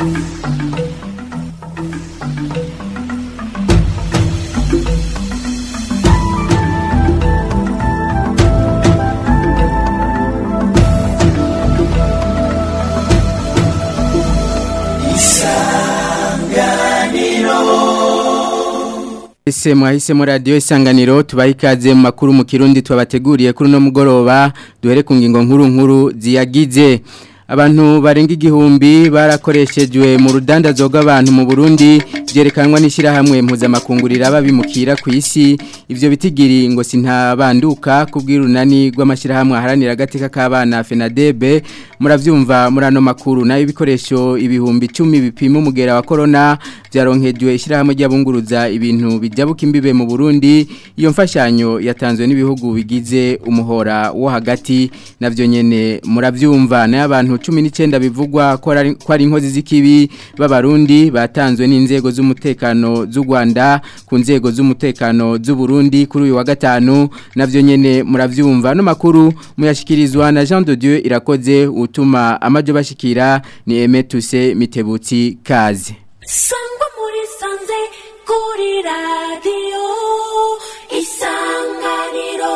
Ese mwahisemo radio isanganiro tubaha ikaze mu makuru mu kirundi twabateguriye kuri no mugoroba duhere ku ngingo nkuru nkuru ziyagize abantu barenga igihumbi barakoreshejwe mu rudandazo rw'abantu mu Burundi byerekanwa n'ishyirahamwe mpuzamakungurira babimukira ku isi ivyo bitigiri ngo sintabanduka kubw'irunani rw'amashyirahamwe aharanira agateka k'abana FENADEB muravyumva muri ano makuru nayo ibikoresho ibihumbi 10 bipima umugera wa corona byaronkejwe ishyirahamwe ry'abunguruza ibintu bijabuka imbibe mu Burundi iyo mfashanyo yatanzwe n'ibihugu bigize umuhora wo hagati navyo nyene muravyumva nayo abantu 19 bivugwa ko ari inkozi z'ikibi b'abarundi batanzwe n'inzego z'umutekano z'u Rwanda ku nzego z'umutekano z'u Burundi kuri uyu wa gatanu navyo nyene muravyumva no makuru muyashikirizwa na Jean de Dieu irakoze utuma amajo bashikira ni Emetuse Mitebutsi kazi sangwa muri sanze kuri radiyo isanganiro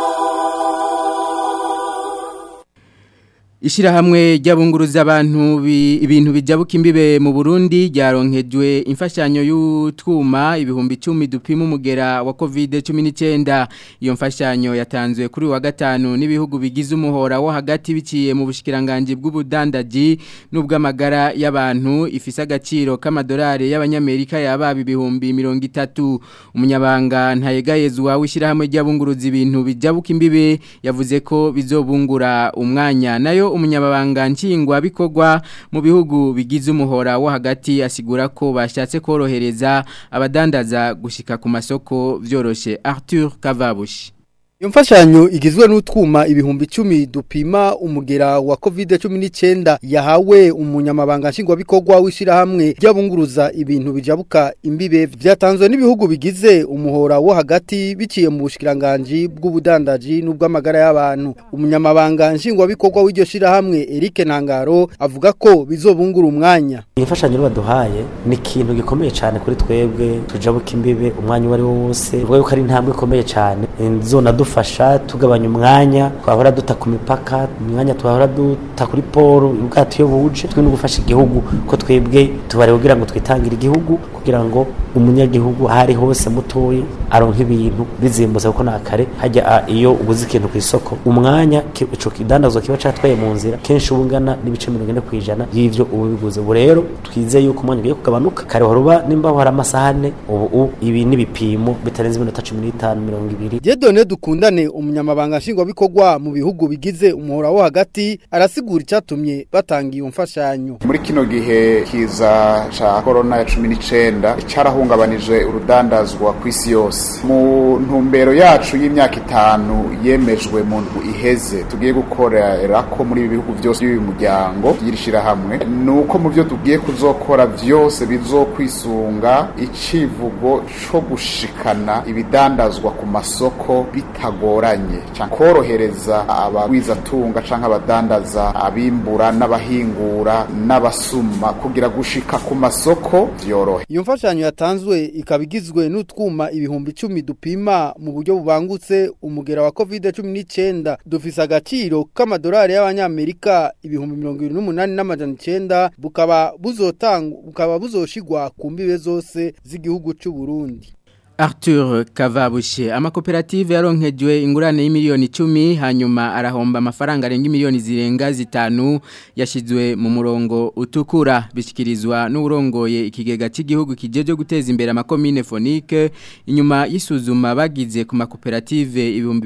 Ishirahamwe ry'abunguruza abantu ibintu bijabuka imbibe mu Burundi ryaronkejwe imfashanyo y'utwuma ibihumbi 10 dupima umugera wa COVID-19 iyo mfashanyo yatanzwe kuri wa gatanu n'ibihugu bigize umuhora wo hagati biciye mu bushikiranganje bw'ubudandaji n'ubw'amagara y'abantu ifise agaciro k'amadolari y'abanyamerika yababa ibihumbi 30 umunyabanga ntayegayezwa w'ishirahamwe ry'abunguruza ibintu bijabuka imbibe yavuze ko bizobungura umwanya nayo umunyababanga nshingwa bikorwa mu bihugu bigize umuhora wo hagati asigura ko bashatse korohereza abadandaza gushika ku masoko byoroshe Arthur Kavabushi Iyo mfashanyo igizwe n'utwuma ibihumbi 10 dupima umugera wa COVID-19 yahawe umunyamabanga nshingwabikorwa w'ishirahamwe ry'abunguruza ibintu bijabuka imbibe vyatanzwe n'ibihugu bigize umuhora wo hagati biciye mu bushikiranganje bw'ubudandaji n'ubw'amagara y'abantu umunyamabanga nshingwabikorwa w'iryo shirahamwe Eric Ntangaro avuga ko bizobungura umwanya Iyi mfashanyo baduhaye ni ikintu gikomeye cyane kuri twebwe tujabuka imbibe umwanya wari wose uvuga yuko ari intambwe ikomeye cyane zona dufasha tugabanya umwanya twahora duta ku mipaka umwanya twahora duta kuri poro ubwato iyo buje twe no gufasha igihugu ko twebwe tubare kugira ngo twitangire igihugu kugira ngo umunyagihugu ahari hose mutoyi aronka ibintu bizimbutse kuko nakare hajya iyo uguze ikintu ku isoko umwanya ico kidandazwa kiba catwaye mu nzira kenshi ubungana n'ibice 40 kwijana y'ivyo ubu biguze ubu rero twizeye yuko umwanya ugiye kugabanuka kare waruba nimba hari amasahane ubu ibi n'ibipimo bitarenze iminota 15 20 Jedone dukundane umunyamabanga nshingwabikorwa mu bihugu bigize umuhora wo hagati arasigura icyatumye batanga iyo mfashanyo muri kino gihe kiza ca corona ya 19 carahungabanije urudandazwa ku isi yose mu ntumbero yacu y'imyaka itanu yemejwe mu ndwi iheze tugiye gukorera ko muri ibi bihugu byose by'uyu muryango yirishira hamwe nuko mu byo tugiye kuzokora byose bizokwisunga icivugo co gushikana ibidandazwa ku masoko bitagoranye cyangwa korohereza abagwizatunga canke abadandaza abimbura n'abahingura n'abasuma kugira gushika ku masoko vyorohe iyo mfashanyo yatanzwe ikaba igizwe n'utwuma ibihumbi icumi dupima mu buryo bubangutse umugera wa covid cumi n'icyenda dufise agaciro k'amadolari y'abanyamerika ibihumbi mirongo irindwi n'umunani n'amajana icenda bukaba buzotangwa bukaba buzoshigwa ku mbibe zose z'igihugu c'u Burundi Arthur Kavabushe amakoperative yaronkejwe ingurane y'imiliyoni 10 hanyuma arahomba amafaranga arenga miliyoni zirenga zitanu yashizwe mu murongo utukura bishikirizwa n'urongoye ikigega cy'igihugu kijeje guteza imbere amakomine phonique inyuma y'isuzuma bagize ku makoperative ibihumbi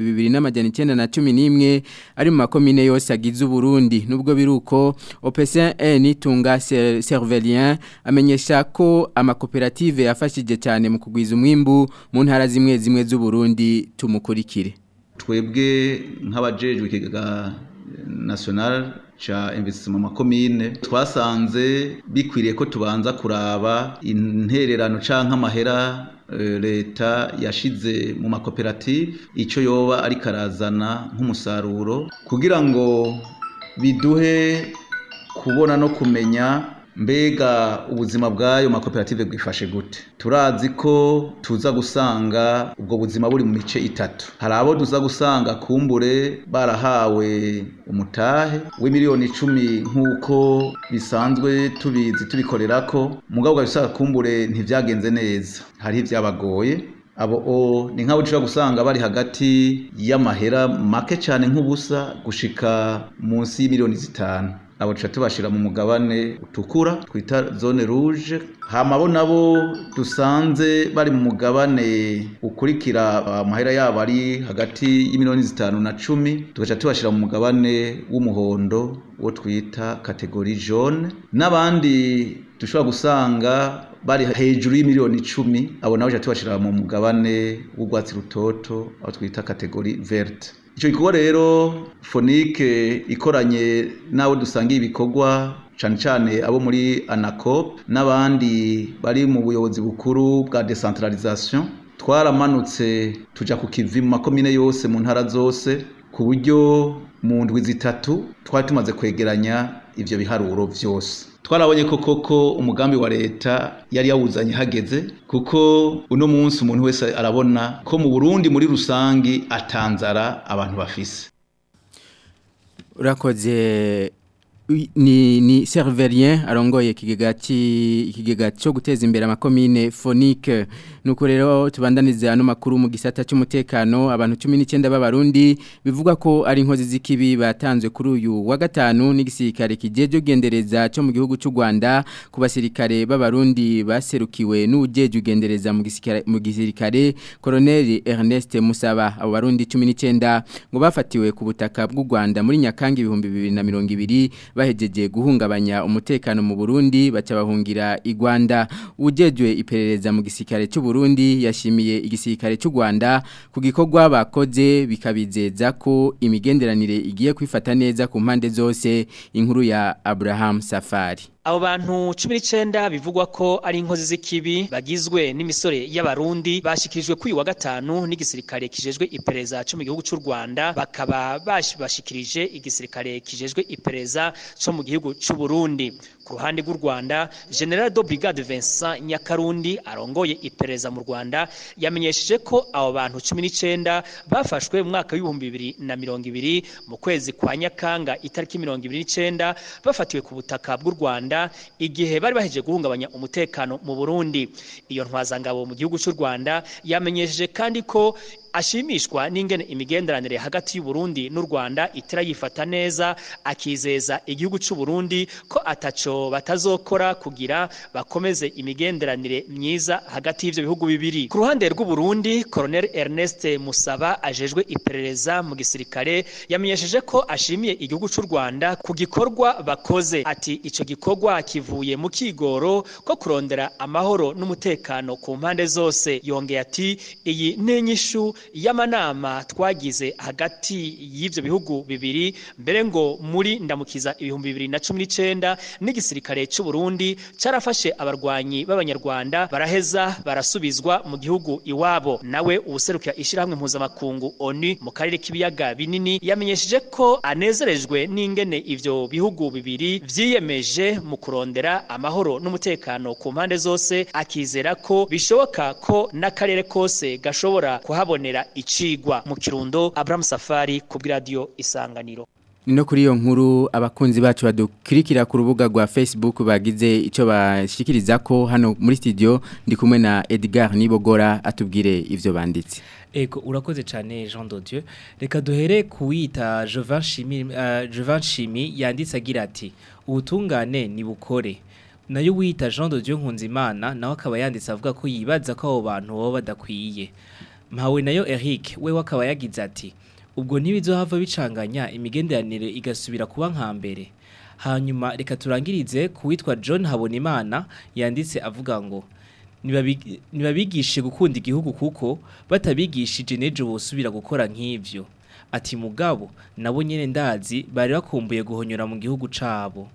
2911 ari mu makomine yose agize Burundi nubwo biruko OPCN nitunga Cervelien amenyesha ko amakoperative yafashije cyane mu kugwiza umwimbu mu ntara zimwe zimwe z'uburundi tumukurikire twebwe nk'abajejwe ikigega national cha investissement makomine twasanze bikwiriye ko tubanza kuraba intererano canke amahera leta yashize mu makoperative icyo yoba ari karazana nk'umusaruro kugira ngo biduhe kubona no kumenya mbega ubuzima bw'ayo makoperative bwifashe gute turazi ko tuza gusanga ubwo buzima buri mu mice itatu hari abo tuza gusanga kumbure barahawe umutahe w'imiliyoni icumi nk'uko bisanzwe tubizi tubikorera ko mugabo usanga kumbure ntibyagenze neza hariho ibyabagoye abo o ni nk'abo ushobora gusanga bari hagati y'amahera make cyane nk'ubusa gushika munsi y'imiliyoni zitanu abo tuca tubashira mu mugabane utukura twita zone rouge hama bo nabo dusanze bari mu mugabane ukurikira amahera yabo ari hagati y'imiliyoni zitanu na cumi tugaca tubashira mu mugabane w'umuhondo wo twita kategori jaune n'abandi dushobora gusanga bari hejuru y'imiliyoni icumi abo nabo tuca tubashira mu mugabane w'urwatsi rutoto aho twita kategori verte icyo gikorwa rero fonike ikoranye n'abo dusangiye ibikorwa cyane cyane abo muri anacop n'abandi bari mu buyobozi bukuru bwa decentralisation twaramanutse tujya ku kivi mu makomine yose mu ntara zose ku buryo mu ndwi zitatu twari tumaze kwegeranya ibyo biharuro byose twarabonye ko koko umugambi wa leta yari yawuzanye hageze kuko uno munsi umuntu wese arabona ko mu Burundi muri rusangi atanzara abantu bafise urakoze ni ni serverien arongoye ikigega ikigega cyo guteza imbere amakomine phonique nuko rero tubandaniza ano makuru mu gisata cy'umutekano abantu 19 b'abarundi bivuga ko ari inkozi z'ikibi batanzwe kuri uyu wa gatanu n'igisirikare kijeje ugendereza cyo mu gihugu cy'u Rwanda ku basirikare b'abarundi baserukiwe n'ujeje ugendereza mu gisirikare mu gisirikare Colonel Ernest Musaba abo barundi 19 ngo bafatiwe ku butaka bw'u Rwanda muri Nyakanga 2022 bahejeje guhungabanya umutekano mu Burundi baca bahungira i Rwanda ujejwe iperereza mu gisirikare cy'u Burundi yashimiye igisirikare cy'u Rwanda ku gikorwa bakoze bikabizeza ko imigenderanire igiye kwifata neza ku mpande zose inkuru ya Abraham Safari abo bantu cumi n'icyenda bivugwa ko ari inkozi z'ikibi bagizwe n'imisore y'abarundi bashyikirijwe kuri uyu wa gatanu n'igisirikare kijejwe iperereza cyo mu gihugu cy'u rwanda bakaba bashikirije igisirikare kijejwe iperereza cyo mu gihugu cy'u burundi ku ruhande rw'u rwanda general do brigade vincent nyakarundi arongoye iperereza mu rwanda yamenyesheje ko abo bantu cumi n'icyenda bafashwe mu mwaka w'ibihumbi bibiri na mirongo ibiri mu kwezi kwa nyakanga itariki mirongo ibiri n'icyenda bafatiwe ku butaka bw'u rwanda igihe bari bahejeje guhungabanya umutekano mu Burundi iyo ntwazangabo mu gihugu cy'u Rwanda yamenyesheje kandi ko ashimishwa n'ingene imigenderanire hagati y'u Burundi n'u Rwanda itera yifata neza akizeza igihugu cy'u Burundi ko ataco batazokora kugira bakomeze imigenderanire myiza hagati y'ivyo bihugu bibiri ku ruhande rw'u Burundi Colonel Ernest Musaba ajejwe iperereza mu gisirikare yamenyesheje ko ashimiye igihugu cy'u Rwanda ku gikorwa bakoze ati ico gikorwa kivuye mu kigoro ko kurondera amahoro n'umutekano ku mpande zose yongeye ati iyi n'inyishu y'amanama twagize hagati y'ivyo bihugu bibiri mbere ngo muri ndamukiza ibihumbi bibiri na cumi n'icenda n'igisirikare c'u Burundi carafashe abarwanyi b'abanyarwanda baraheza barasubizwa mu gihugu iwabo nawe ubuserukira ishirahamwe mpuzamakungu ONU mu karere k'ibiyaga binini yamenyesheje ko anezerejwe n'ingene ivyo bihugu bibiri vyiyemeje mu kurondera amahoro n'umutekano ku mpande zose akizera ko bishoboka ko n'akarere kose gashobora kuhabonera icigwa mu kirundo Abraham Safari ku bw'iradio isanganiro no kuri iyo nkuru abakunzi bacu badukurikira ku rubuga rwa Facebook bagize icyo bashikiriza ko hano muri studio ndi kumwe na Edgar Nibogora atubwire ivyo banditse Ego urakoze cyane Jean de Dieu reka duhere kuwita Jovan Chimi uh, Jovan Chimi yanditse agira ati ubutungane ni bukore nayo wita Jean de Dieu Nkunzimana nawe akaba yanditse avuga ko yibaza ko abo bantu baba badakwiye mpawe nayo Eric we wakaba yagize ati ubwo ntibizohava bicanganya imigenderanire igasubira kuba nka mbere hanyuma reka turangirize kuwitwa John Habonimana yanditse avuga ngo nibabigishe gukunda igihugu kuko batabigishije n'ejo bosubira gukora nk'ivyo ati mugabo nabo nyene ndazi bari bakumbuye guhonyora mu gihugu cabo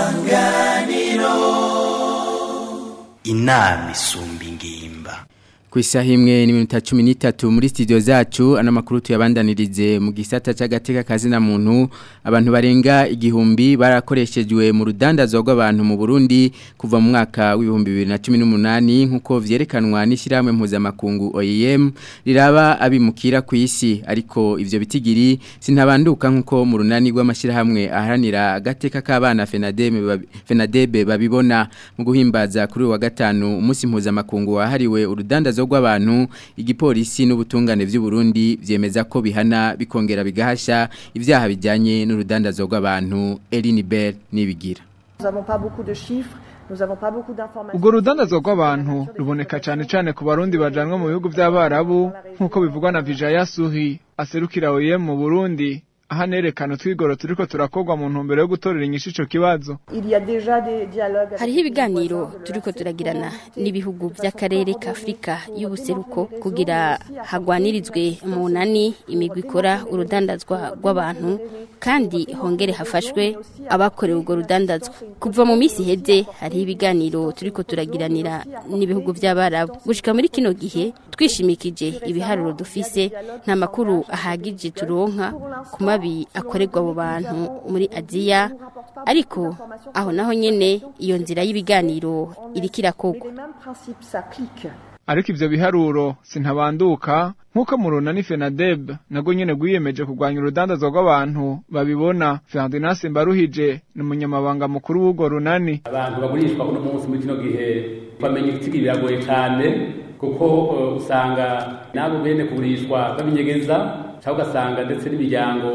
isanganiro inama isumba ingimba ku isaha imwe n'iminota cumi n'itatu muri studio zacu ano makuru tuyabandanirize mu gisata cy'agateka kazina muntu abantu barenga igihumbi barakoreshejwe mu rudandazwa rw'abantu mu Burundi kuva mu mwaka w'ibihumbi bibiri na cumi n'umunani nk'uko vyerekanwa n'ishyirahamwe mpuzamakungu OIM riraba abimukira ku isi ariko ivyo bitigiri sintabanduka nk'uko mu runani rw'amashyirahamwe aharanira agateka k'abana FENADEB babi- FENADEB babibona mu guhimbaza kuri uyu wa gatanu umunsi mpuzamakungu wahariwe urudandazwa rw'abantu igipolisi n'ubutungane vy'u Burundi vyemeza ko bihana bikongera bigahasha ivyaha bijyanye n'urudandazwa rw'abantu Eline Bell nibigira Nous n'avons pas beaucoup de chiffres, nous n'avons pas beaucoup d'informations. Urwo rudandazwa rw'abantu ruboneka cyane cyane ku barundi bajanwa mu bihugu by'abarabu nk'uko bivugwa na Vijaya Suhi aserukira OIM mu Burundi aha nerekana utwigoro turiko turakorwa mu ntumbero yo gutorera inyishu ico kibazo Il y a déjà des dialogues. avec hariho les ibiganiro voisins de turiko l'Afrique turagirana ouest. n'ibihugu by'akarere k'afurika y'ubuseruko kugira hagwanirizwe mu nani imigwi ikora urudandazwa rw'abantu kandi hongere hafashwe abakorewe urwo rudandazwa kuva mu minsi iheze hariho ibiganiro turiko turagiranira n'ibihugu by'abarabu gushika muri kino gihe twishimikije ibiharuro dufise nta makuru ahagije turonka ku mabi akorerwa abo bantu muri aziya ariko aho naho nyene iyo nzira y'ibiganiro iriko Mais irakogwa les mêmes principes s'appliquent. ariko ivyo biharuro sintabanduka nk'uko mu runani FENADEB nago nyene rwiyemeje kurwanya urudandazwa rw'abantu babibona Ferdinand Mbaruhije ni umunyamabanga mukuru w'urwo runani abantu bagurishwa kuno munsi muri kino gihe bamenya igitigi biragoye cyane kuko eh, usanga nabo bene kugurishwa babinyegeza cyangwa ugasanga ndetse n'imiryango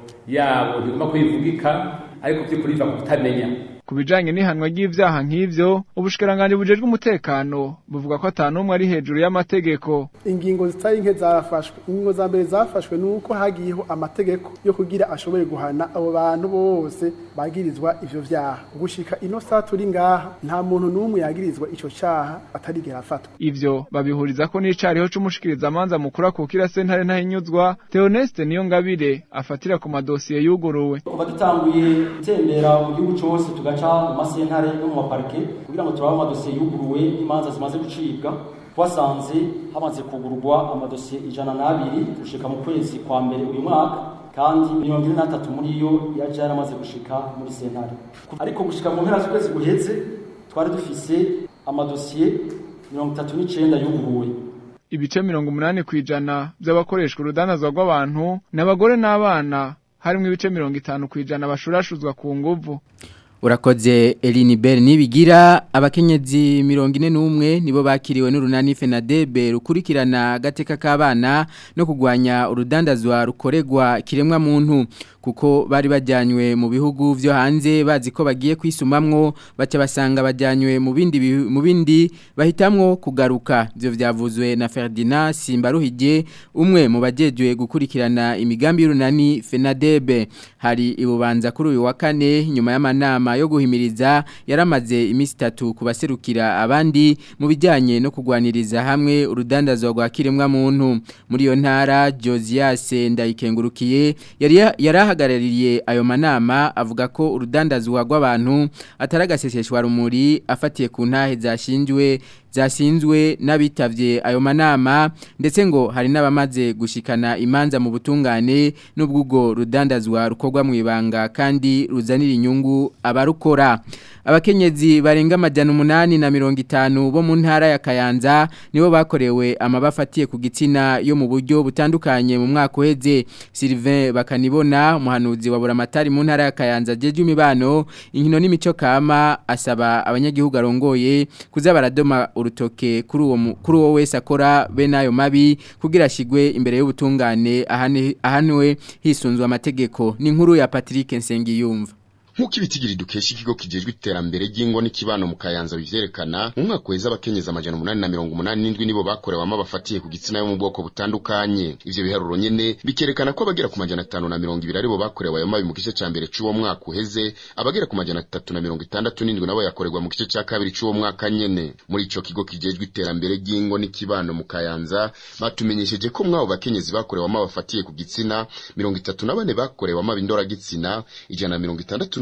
yabo ntigomba kwivugika ariko by'ukuri biva ku kutamenya ku bijanye n'ihanwa ry'ivyaha nk'ivyo ubushikiranganji bujejwe umutekano buvuga ko ata n'umwe ari hejuru y'amategeko ingingo zitari nke zarafashwe ingingo za mbere zafashwe ni uko hagiyeho amategeko yo kugira ashoboye guhana abo bantu bose bagirizwa ivyo vyaha gushika ino saa turi ngaha nta muntu n'umwe yagirizwa ico caha atarigera afatwa ivyo babihuriza ko n'icariho c'umushikirizamanza mukuru akukira sentare ntahinyuzwa Theoneste niyo ngabire afatira ku madosiye yuguruwe kuva dutanguye gutembera mu gihugu cyose tugaca mu masentare no mu maparike kugira ngo turabe amadosiye yuguruwe n'imanza zimaze gucibwa twasanze hamaze kugururwa amadosiye ijana n'abiri gushika mu kwezi kwa mbere uyu mwaka kandi mirongo ine n'atatu muri yo yaje yaramaze gushika muri sentare ariko gushika mu mpera z'ukwezi guheze twari dufise amadosiye mirongo itatu n'icenda yuguruwe ibice mirongo umunani kw'ijana vy'abakoreshwa urudandazwa rw'abantu n'abagore n'abana harimwo ibice mirongo itanu kw'ijana bashurashuzwa ku nguvu Urakoze Eline Bell nibigira abakenyezi mirongo ine n'umwe nibo bakiriwe n'urunani FENADEB rukurikirana agateka k'abana no kugwanya urudandazwa rukorerwa kiremwa muntu kuko bari bajyanywe mu bihugu vyo hanze bazi ko bagiye kwisumamwo baca basanga bajyanywe mu bindi bihu- mu bindi bahitamwo kugaruka ivyo vyavuzwe na Ferdinand Simbaruhije umwe mu bajejwe gukurikirana imigambi y'urunani FENADEB hari ibubanza kuri uyu wa kane nyuma y'amanama yo guhimiriza yaramaze iminsi itatu ku baserukira abandi mu bijyanye no kugwaniriza hamwe urudandazwa rwa kiremwa muntu muri iyo ntara Josias Ndayikengurukiye yari yarahagarariye ayo manama avuga ko urudandazwa rw'abantu ataragaseseshwa rumuri afatiye ku ntahe zashinjwe zasinzwe n'abitavye ayo manama ndetse ngo hari n'abamaze gushikana imanza mu butungane n'ubwugo rudandazwa rukorwa mu ibanga kandi ruzanira inyungu abarukora abakenyezi barenga amajana umunani na mirongo itanu bo mu ntara ya Kayanza nibo bakorewe amabafatiye ku gitsina yo mu buryo butandukanye mu mwaka uheze Sylvain bakanibona umuhanuzi wa buramatari mu ntara ya Kayanza jeje imibano inkino n'imico kama asaba abanyagihugu arongoye kuza baradoma urutoke kuri uwo mu- kuri uwo wese akora be nayo mabi kugira ashigwe imbere y'ubutungane ahane- ahanwe hisunzwe amategeko ni inkuru ya Patrick Nsengiyumva nk'uko ibitigiri dukesha ikigo kijejwe iterambere ry'ingo n'ikibano mu kayanza bivyerekana mu mwaka weza abakenyezi amajana umunani na mirongo umunani n'indwi nibo bakorewamo abafatiye ku gitsina yo mu bwoko butandukanye ivyo biharuro nyene bikerekana ko abagera ku majana atanu na mirongo ibiri aribo bakorewe ayo mabi mu gice ca mbere c'uwo mwaka uheze abagera ku majana atatu na mirongo itandatu n'indwi nabo yakorerwa mu gice ca kabiri c'uwo mwaka nyene muri ico kigo kijejwe iterambere ry'ingo n'ikibano mu kayanza batumenyesheje ko mwabo bakenyezi bakorewamo abafatiye ku gitsina mirongo itatu na bane bakorewamo abindora gitsina ijana na mirongo itandatu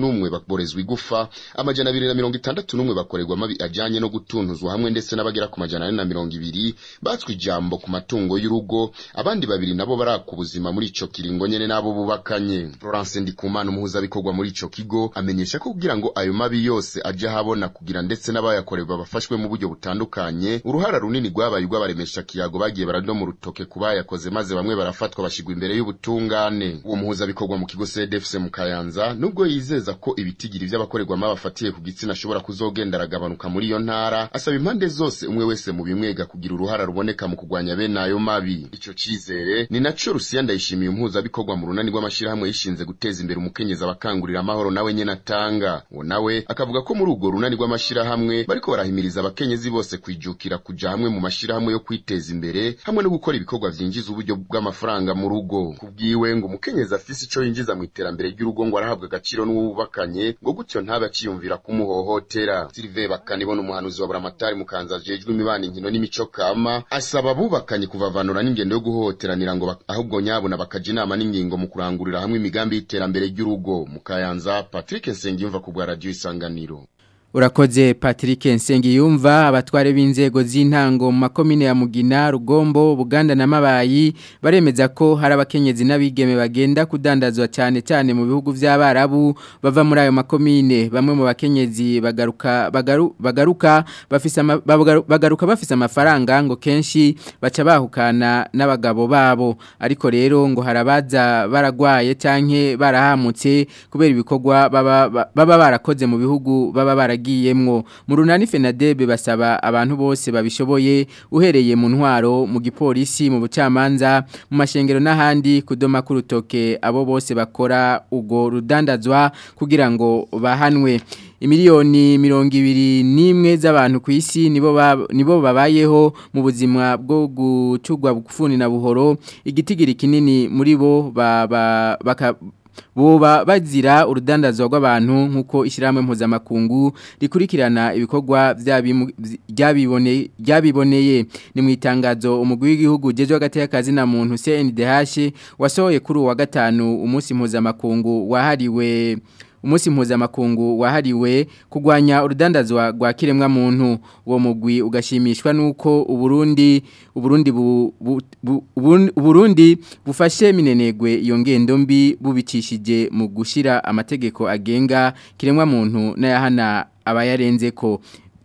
n'umwe baborezwa igufa amajana abiri na mirongo itandatu n'umwe bakorerwa amabi ajanye no gutuntuzwa hamwe ndetse n'abagera ku majana ane na mirongo ibiri batswe ijambo ku matungo y'urugo abandi babiri nabo baraka ubuzima muri ico kiringo nyene n'abo bubakanye Florence Ndikumana umuhuzabikorwa muri ico kigo amenyesha ko kugira ngo ayo mabi yose aje habona kugira ndetse n'abayakorerwa bafashwe mu buryo butandukanye uruhara runini rwabaye urw'abaremesha kiyago bagiye baradoma urutoke ku bayakoze maze bamwe barafatwa bashigwa imbere y'ubutungane uwo muhuzabikorwa mu kigo CDFC mu Kayanza nubwo yizeza ko ibitigiri vy'abakorerwamo abafatiye ku gitsina ashobora kuzogenda aragabanuka muri iyo ntara asaba impande zose umwe wese mu bimwega kugira uruhara ruboneka mu kugwanya bene ayo mabi ico cizere ni naco Rusiya ndayishimiye umuhuzabikorwa mu runani rw'amashirahamwe yishinze guteza imbere umukenyezi abakangurira amahoro nawe nyene atanga uwo nawe akavuga ko muri urwo runani rw'amashirahamwe bariko barahimiriza abakenyezi bose kwijukira kuja hamwe mu mashirahamwe yo kwiteza imbere hamwe no gukora ibikorwa vyinjiza uburyo bw'amafaranga mu rugo kubwiwe ngo umukenyezi afise ico yinjiza mu iterambere ry'urugo ngo arahabwa agaciro n'uwubakanye ngo gutyo ntabe aciyumvira kumuhohotera Sylvain Bakanibona umuhanuzi wa Buramatari mukanza jejwe imibano inkino n'imico kama asaba abubakanye kuvavanura n'ingendo yo guhohoteranira ngo bak- ahubwo nyabona bakaja inama n'ingingo mu kurangurira hamwe imigambi y'iterambere ry'urugo mu Kayanza Patrick Nsengiyumva ku bwa radio Isanganiro Urakoze Patrick Nsengiyumva abatware b'inzego z'intango mu makomine ya Mugina, Rugombo, Buganda na Mabayi baremeza ko hari abakenyezi n'abigeme bagenda kudandazwa cyane cyane mu bihugu by'abarabu bava muri ayo makomine bamwe mu bakenyezi bagaruka bagaru, bagaruka bafise ama- bagaru- bagaruka bafise amafaranga ngo kenshi baca bahukana n'abagabo babo ariko rero ngo harabaza baragwaye canke barahamutse kubera ibikorwa baba baba barakoze mu bihugu baba baragiyemwo mu runani Fenadebe basaba abantu bose babishoboye uhereye mu ntwaro mu gipolisi mu bucamanza mu mashengero n'ahandi kudoma ku rutoke abo bose bakora ugo rudandazwa kugira ngo bahanwe imiliyoni mirongo ibiri n'imwe z'abantu ku isi nibo ba- nibo babayeho mu buzima bwo gucugwa bufuni na buhoro igitigiri kinini muri bo ba- ba- baka Boba bazira urudandazwa rw'abantu nkuko ishyirahamwe mpuzamakungu rikurikirana ibikorwa byabimu- byabibone- byabiboneye ni mu itangazo umugwi w'igihugu ugeze hagati y'akazi na muntu CNDH wasohoye kuri uwa gatanu umunsi mpuzamakungu wahariwe umunsi mpuzamakungu wahariwe kugwanya urudandazwa rwa kiremwa muntu uwo mugwi ugashimishwa nuko uburundi uburundi bu, bu, bu, Ubun- uburundi bufashe minenegwe iyo ngendo mbi bubicishije mu gushira amategeko agenga kiremwa muntu n'ayahana abayarenze ko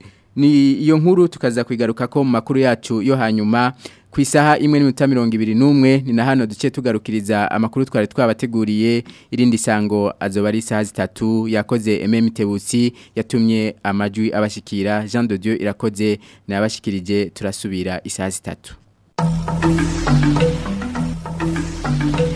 ni iyo nkuru tukaza kwigaruka ko mu makuru yacu yo hanyuma ku isaha imwe n'iminota mirongo ibiri n'umwe ni na hano duce tugarukiriza amakuru twari twabateguriye irindi sango azoba ari isaha zitatu yakoze MM Tebusi yatumye amajwi abashikira Jean de Dieu irakoze nabashikirije turasubira isaha zitatu